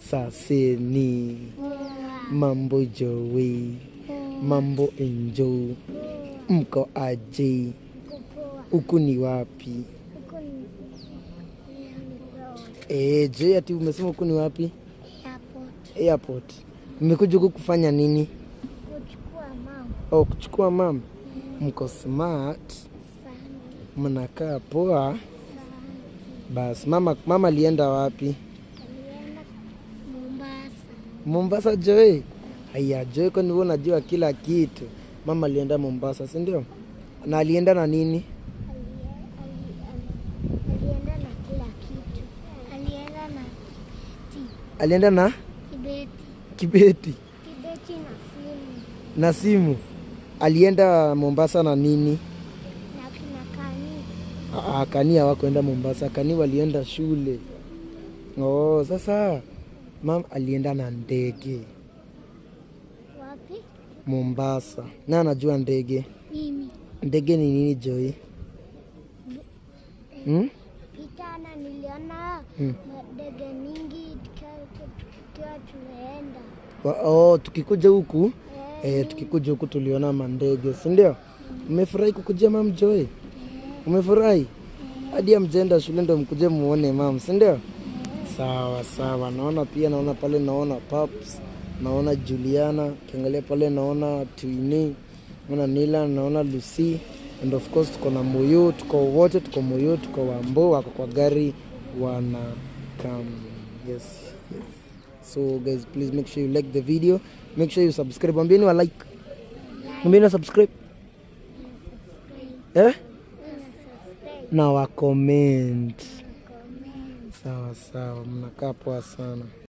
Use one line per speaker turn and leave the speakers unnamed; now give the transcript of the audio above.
saseni mambo jowi mambo enjo mko aje huku ni wapi e, je ati umesema huku ni wapi airport mmekuja huku kufanya nini oh, kuchukua mam mko smart mnakaa poa basi mama mama alienda wapi mombasa joe haya joe kwani wewe unajua kila kitu mama alienda mombasa si ndio na alienda na nini
alienda na kila kitu alienda na ti
alienda na
kibeti
kibeti
kibeti na simu
na simu alienda mombasa na nini
na kina kani
Ah, kani hawakuenda mombasa kani walienda shule oh, sasa mam alienda na ndege
wapi
mombasa na anajua ndege
mimi
ndege ni nini joi hmm?
pitana niliona
Hmm.
madege mingi tukiwa tukiwa tumeenda
Wa- oh, tukikuja huku
Eh,
eh, tukikuja huku tuliona mandege si ndio umefurahi kukujia mam joi umefurahi hadi amjenda shule ndo mkuje muone mam si ndio sawa sawa naona pia naona pale naona paps naona juliana kiangalia pale naona twini naona nila naona lucy and of course tuko na moyo tuko wote tuko moyo tuko wambo wako kwa gari wana come yes, yes. so guys please make sure you like the video make sure you subscribe ambieni wa like ambieni wa subscribe eh? na wa comment sawa sawa mnakaa poa sana